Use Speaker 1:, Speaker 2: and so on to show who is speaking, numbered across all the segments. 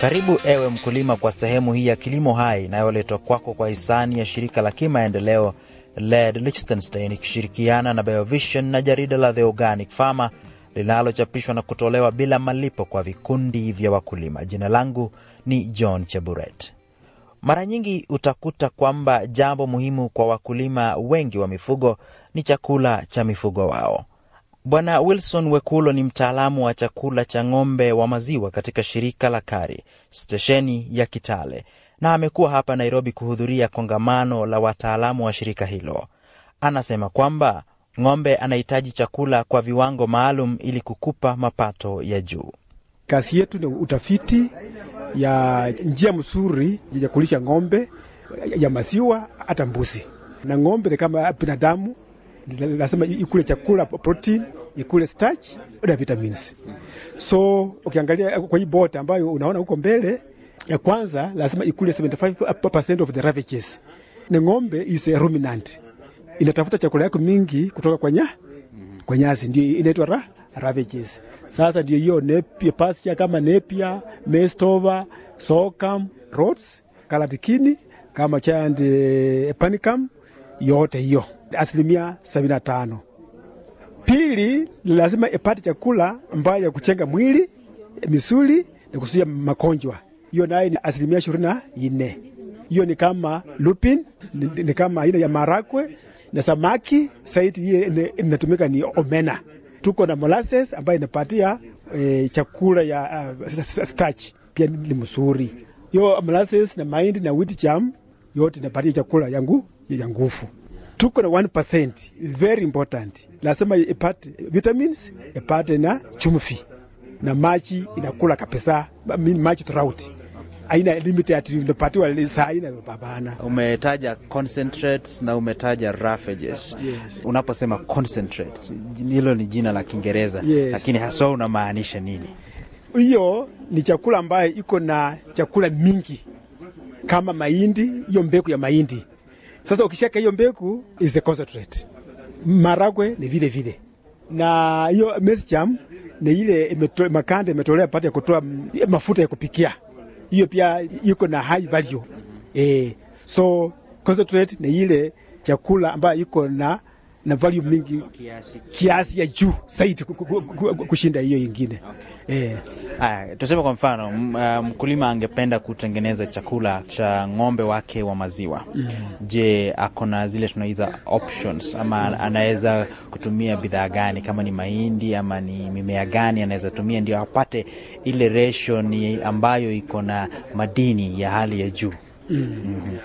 Speaker 1: Karibu ewe mkulima kwa sehemu hii ya Kilimo Hai inayoletwa kwako kwa hisani ya shirika la kimaendeleo LED Liechtenstein ikishirikiana na Biovision na jarida la The Organic Farmer linalochapishwa na kutolewa bila malipo kwa vikundi vya wakulima. Jina langu ni John Cheburet. Mara nyingi utakuta kwamba jambo muhimu kwa wakulima wengi wa mifugo ni chakula cha mifugo wao. Bwana Wilson Wekulo ni mtaalamu wa chakula cha ng'ombe wa maziwa katika shirika la KARI stesheni ya Kitale, na amekuwa hapa Nairobi kuhudhuria kongamano la wataalamu wa shirika hilo. Anasema kwamba ng'ombe anahitaji chakula kwa viwango maalum ili kukupa mapato ya juu.
Speaker 2: Kazi yetu ni utafiti ya njia mzuri ya kulisha ng'ombe ya maziwa hata mbuzi. Na ng'ombe ni kama binadamu, lazima ikule chakula protein, ikule starch na vitamins. So ukiangalia kwa hii bota ambayo unaona huko mbele, ya kwanza lazima ikule 75% of the ravages. Na ng'ombe is a ruminant, inatafuta chakula yako mingi kutoka kwa nya kwa nyasi, ndio inaitwa ra ravages. Sasa ndio hiyo nepia pasture kama nepia, mestova, sorghum, rhodes, kalatikini kama giant eh, panicum yote hiyo asilimia sabini na tano. Pili, lazima ipate chakula ambayo ya kuchenga mwili, misuli na kuzuia magonjwa. Hiyo naye ni asilimia ishirini na nne. Hiyo ni kama lupin, ni, ni kama aina ya marakwe na samaki. Saiti hiyo inatumika ni omena. Tuko na molasses ambayo inapatia e, chakula ya uh, starch pia ni mzuri. Hiyo molasses na mahindi na wheat germ yote inapatia chakula yangu ya nguvu. Tuko na 1% very important, lazima ipate vitamins, ipate na chumvi na maji inakula kabisa, maji throughout aina limit ati unapatiwa saa aina babana.
Speaker 1: Umetaja concentrates na umetaja roughages.
Speaker 2: Yes.
Speaker 1: Unaposema concentrates, hilo ni jina la Kiingereza
Speaker 2: Yes.
Speaker 1: lakini haswa unamaanisha nini?
Speaker 2: Hiyo ni chakula ambayo iko na chakula mingi kama mahindi, hiyo mbegu ya mahindi. Sasa ukishaka hiyo mbegu is a concentrate. Maragwe ni vile vile, na hiyo maize germ ni ile imeto, makanda imetolea pata ya kutoa mm, mafuta ya kupikia, hiyo pia iko na high value eh. So concentrate ni ile chakula ambayo iko na na value mingi
Speaker 1: Kiasi.
Speaker 2: kiasi ya juu zaidi ku- ku- ku- ku- kushinda hiyo ingine eh.
Speaker 1: Aya, tuseme kwa mfano m- ah, mkulima angependa kutengeneza chakula cha ng'ombe wake wa maziwa. Je, ako na zile tunaiza options ama anaweza kutumia bidhaa gani, kama ni mahindi ama ni mimea gani anaweza tumia ndio apate ile ratio ni ambayo iko na madini ya hali ya juu? Mhm.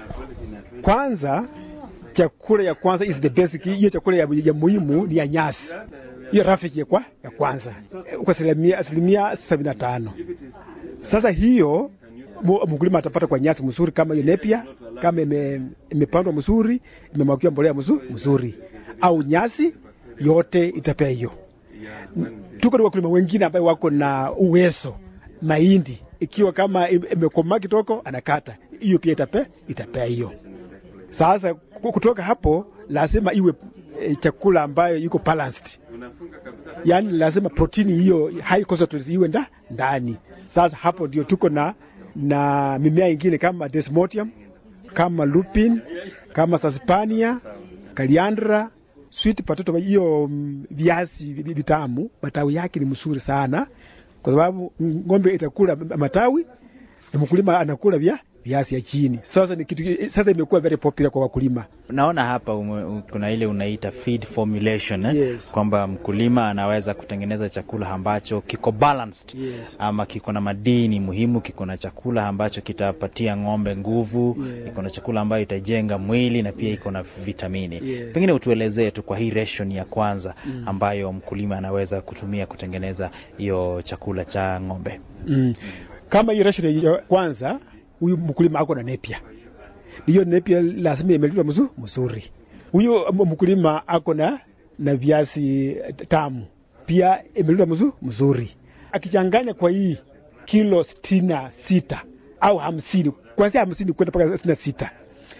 Speaker 2: Kwanza chakula ya kwanza is the basic, hiyo chakula ya, ya muhimu ni ya nyasi, hiyo rafiki ya, kwa, ya kwanza kwa asilimia asilimia sabini na tano. Sasa hiyo mu- mkulima atapata kwa nyasi mzuri kama hiyo nepia, kama ime- imepandwa mzuri, imemwagiwa mbolea mzuri, mzuri au nyasi yote itapea hiyo. Tuko na wakulima wengine ambao wako na uwezo mahindi ikiwa kama im- imekomaa kitoko anakata hiyo pia itapea itapea hiyo. Sasa ku- kutoka hapo lazima iwe e, chakula ambayo iko balanced, yaani lazima protini hiyo high concentrates iwe nda, ndani. Sasa hapo ndio tuko na na mimea ingine kama desmodium, kama lupin, kama saspania, kaliandra, sweet potato, hiyo mm, viazi vi- vitamu, matawi yake ni mzuri sana, kwa sababu ng'ombe itakula matawi na mkulima anakula vya viazi ya chini. Sasa ni kitu sasa imekuwa very popular kwa wakulima.
Speaker 1: Naona hapa ume, u- kuna ile unaita feed formulation eh?
Speaker 2: Yes.
Speaker 1: kwamba mkulima anaweza kutengeneza chakula ambacho kiko balanced
Speaker 2: Yes.
Speaker 1: ama kiko na madini muhimu, kiko na chakula ambacho kitapatia ng'ombe nguvu,
Speaker 2: Yes.
Speaker 1: iko na chakula ambayo itajenga mwili na pia iko na vitamini.
Speaker 2: Yes.
Speaker 1: Pengine utuelezee tu kwa hii ration ya kwanza ambayo mkulima anaweza kutumia kutengeneza hiyo chakula cha ng'ombe.
Speaker 2: Mm. Kama hiyo ration ya kwanza, huyu mkulima ako na nepia, hiyo nepia lazima imelindwa mzuri mzuri. Huyu m- mkulima ako na na viazi tamu pia imelindwa mzuri mzuri. Akichanganya kwa hii kilo sitini na sita au hamsini kuanzia hamsini kwenda mpaka sitini na sita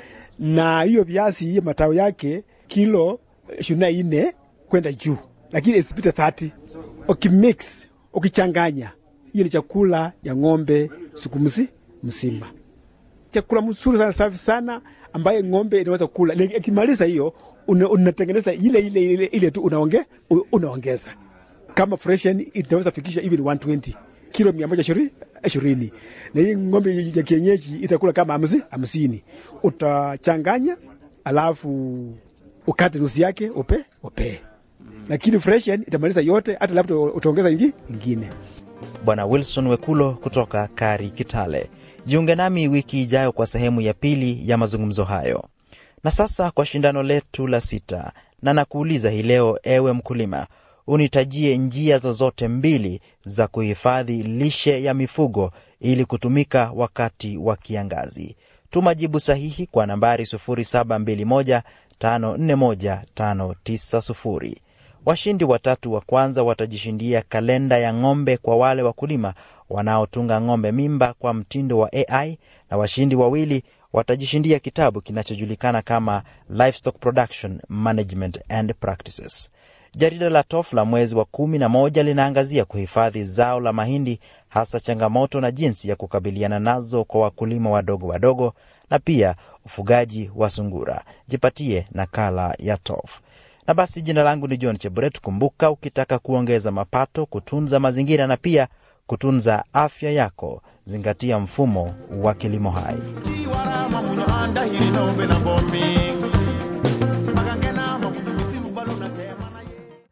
Speaker 2: na hiyo viazi hiyo matawi yake kilo ishirini na nne kwenda juu, lakini isipite 30. Ukimix ukichanganya hiyo ni chakula ya ng'ombe siku msi mzima. Chakula mzuri sana, safi sana, ambaye ng'ombe inaweza kula. Ikimaliza hiyo unatengeneza ile ile ile ile tu unaonge, unaongeza kama freshen itaweza fikisha even 120 kilo mia moja ishirini na hii ng'ombe ya kienyeji itakula kama hamsi hamsini. Utachanganya alafu ukate nusu yake upe upe, lakini freshen itamaliza yote, hata labda utaongeza ingi ingine.
Speaker 1: Bwana Wilson Wekulo kutoka Kari, Kitale. Jiunge nami wiki ijayo kwa sehemu ya pili ya mazungumzo hayo. Na sasa kwa shindano letu la sita, na nakuuliza hii leo, ewe mkulima, unitajie njia zozote mbili za kuhifadhi lishe ya mifugo ili kutumika wakati wa kiangazi. Tuma jibu sahihi kwa nambari 0721541590. Washindi watatu wa kwanza watajishindia kalenda ya ng'ombe kwa wale wakulima wanaotunga ng'ombe mimba kwa mtindo wa AI, na washindi wawili watajishindia kitabu kinachojulikana kama Livestock Production Management and Practices. Jarida la TOF la mwezi wa kumi na moja linaangazia kuhifadhi zao la mahindi, hasa changamoto na jinsi ya kukabiliana nazo kwa wakulima wadogo wadogo, na pia ufugaji wa sungura. Jipatie nakala ya TOF. Na basi, jina langu ni John Cheburet. Kumbuka, ukitaka kuongeza mapato, kutunza mazingira na pia kutunza afya yako, zingatia mfumo wa kilimo hai.
Speaker 3: Tiwarama munyo anda hiri nombe na bombi